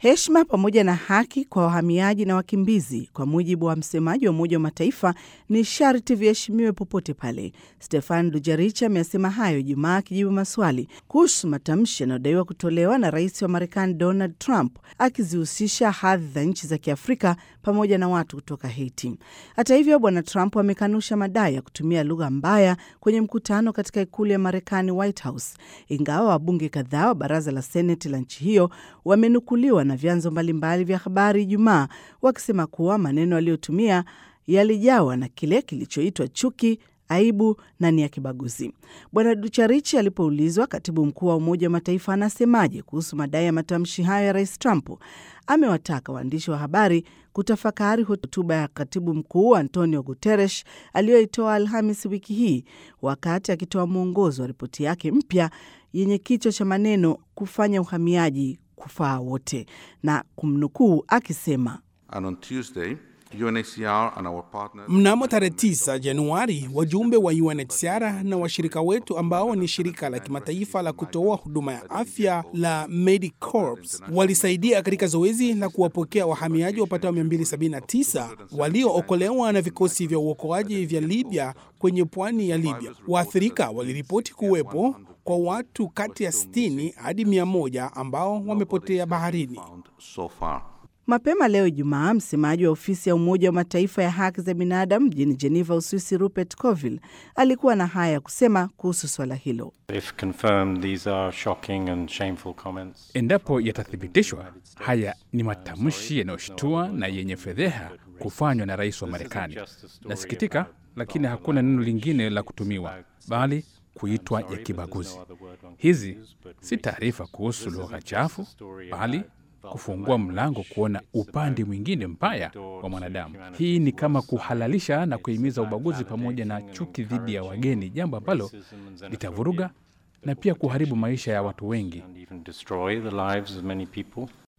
Heshima pamoja na haki kwa wahamiaji na wakimbizi, kwa mujibu wa msemaji wa Umoja wa Mataifa, ni sharti viheshimiwe popote pale. Stefan Dujarric amesema hayo Ijumaa akijibu maswali kuhusu matamshi yanayodaiwa kutolewa na rais wa Marekani Donald Trump akizihusisha hadhi za nchi za Kiafrika pamoja na watu kutoka Haiti. Hata hivyo, Bwana Trump amekanusha madai ya kutumia lugha mbaya kwenye mkutano katika ikulu ya Marekani, White House, ingawa wabunge kadhaa wa baraza la Seneti la nchi hiyo wamenukuliwa na vyanzo mbalimbali vya habari Ijumaa wakisema kuwa maneno aliyotumia yalijawa na kile kilichoitwa chuki aibu na ni ya kibaguzi. Bwana Ducharichi alipoulizwa katibu mkuu wa Umoja wa Mataifa anasemaje kuhusu madai ya matamshi hayo ya rais Trump, amewataka waandishi wa habari kutafakari hotuba ya katibu mkuu Antonio Guterres aliyoitoa Alhamis wiki hii wakati akitoa mwongozo wa ripoti yake mpya yenye kichwa cha maneno kufanya uhamiaji kufaa wote, na kumnukuu akisema And on Tuesday, UNHCR and our partners Mnamo tarehe 9 Januari, wajumbe wa UNHCR na washirika wetu ambao ni shirika la kimataifa la kutoa huduma ya afya la Medicorps walisaidia katika zoezi la kuwapokea wahamiaji wapatao 279 waliookolewa na vikosi vya uokoaji vya Libya kwenye pwani ya Libya. Waathirika waliripoti kuwepo kwa watu kati ya 60 hadi 100 ambao wamepotea baharini. found so far. Mapema leo Ijumaa, msemaji wa ofisi ya Umoja wa Mataifa ya haki za binadamu mjini Geneva, Uswisi, Rupert Colville alikuwa na haya ya kusema kuhusu swala hilo. If confirmed, these are shocking and shameful comments. Endapo yatathibitishwa, haya ni matamshi yanayoshtua na yenye fedheha kufanywa na rais wa Marekani. Nasikitika, lakini hakuna neno lingine la kutumiwa bali kuitwa ya kibaguzi. Hizi si taarifa kuhusu lugha chafu, bali kufungua mlango kuona upande mwingine mbaya wa mwanadamu. Hii ni kama kuhalalisha na kuhimiza ubaguzi pamoja na chuki dhidi ya wageni, jambo ambalo litavuruga na pia kuharibu maisha ya watu wengi. And even destroy the lives of many people.